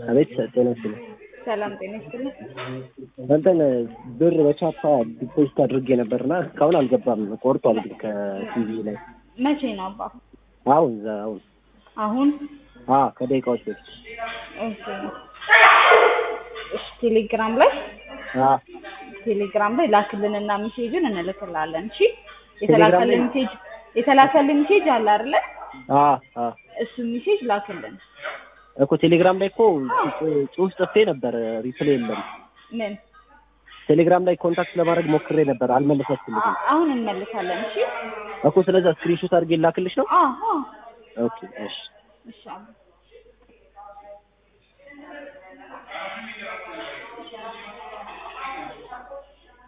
አቤት ጤና ይስጥልኝ። ሰላም ጤና ይስጥልኝ። እንትን ብር በቻፓ ዲፖዚት አድርጌ ነበርና እስካሁን አልገባም። ቆርጧል ግን ከቲቪ ላይ መቼ ነው አባ? አሁን ዛ- አሁን አሁን አ ከደቂቃዎች በፊት ኦኬ። እሺ ቴሌግራም ላይ አ ቴሌግራም ላይ ላክልንና ሜሴጅን እንልክላለን። እሺ ቴሌግራም የተላከልን ላይ? ሜሴጅ የተላከልን ሜሴጅ አለ አይደለ? አ አ እሱ ሜሴጅ ላክልን። እኮ ቴሌግራም ላይ እኮ ጽ- ጽሁፍ ጽፌ ነበር፣ ሪፕሌይ የለም። ምን ቴሌግራም ላይ ኮንታክት ለማድረግ ሞክሬ ነበር፣ አልመለሰችልኝም አ- አሁን እንመልሳለን። እሺ እኮ። ስለዛ ስክሪንሾት አድርጌ ላክልሽ ነው። አዎ ኦኬ እሺ እሺ አባ